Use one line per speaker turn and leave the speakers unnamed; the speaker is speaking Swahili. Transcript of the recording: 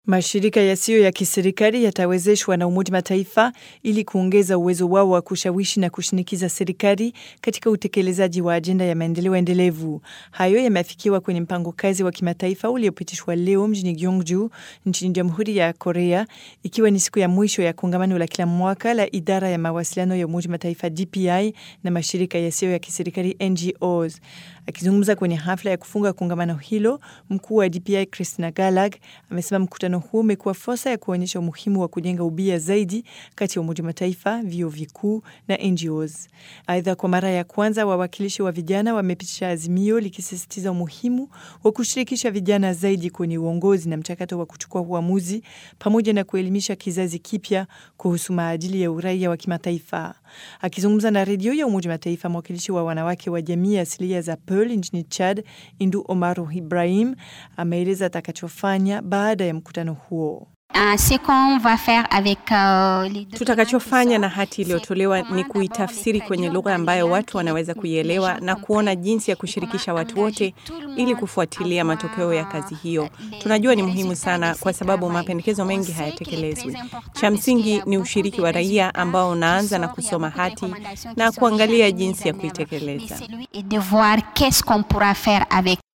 Mashirika yasiyo ya kiserikali yatawezeshwa na Umoja Mataifa ili kuongeza uwezo wao wa kushawishi na kushinikiza serikali katika utekelezaji wa ajenda ya maendeleo endelevu. Hayo yameafikiwa kwenye mpango kazi wa kimataifa uliopitishwa leo mjini Gyeongju nchini Jamhuri ya Korea, ikiwa ni siku ya mwisho ya kongamano la kila mwaka la idara ya mawasiliano ya Umoja Mataifa DPI na mashirika yasiyo ya kiserikali NGOs. Akizungumza kwenye hafla ya kufunga kongamano hilo, mkuu wa DPI Christina Galag amesema mkutano huu umekuwa fursa ya kuonyesha umuhimu wa kujenga ubia zaidi kati ya Umoja Mataifa, vyuo vikuu na NGOs. Aidha, kwa mara ya kwanza wawakilishi wa vijana wamepitisha azimio likisisitiza umuhimu wa kushirikisha vijana zaidi kwenye uongozi na mchakato wa kuchukua uamuzi pamoja na kuelimisha kizazi kipya kuhusu maadili ya uraia wa kimataifa. Akizungumza na redio ya Umoja Mataifa, mwakilishi wa wanawake wa jamii asilia za Pearl nchini Chad, Indu Omaru Ibrahim ameeleza atakachofanya baada ya mkutano huo.
Tutakachofanya na hati iliyotolewa ni kuitafsiri kwenye lugha ambayo watu wanaweza kuielewa na kuona jinsi ya kushirikisha watu wote ili kufuatilia matokeo ya kazi hiyo. Tunajua ni muhimu sana kwa sababu mapendekezo mengi hayatekelezwi. Cha msingi ni ushiriki wa raia ambao unaanza na kusoma hati na kuangalia jinsi ya kuitekeleza.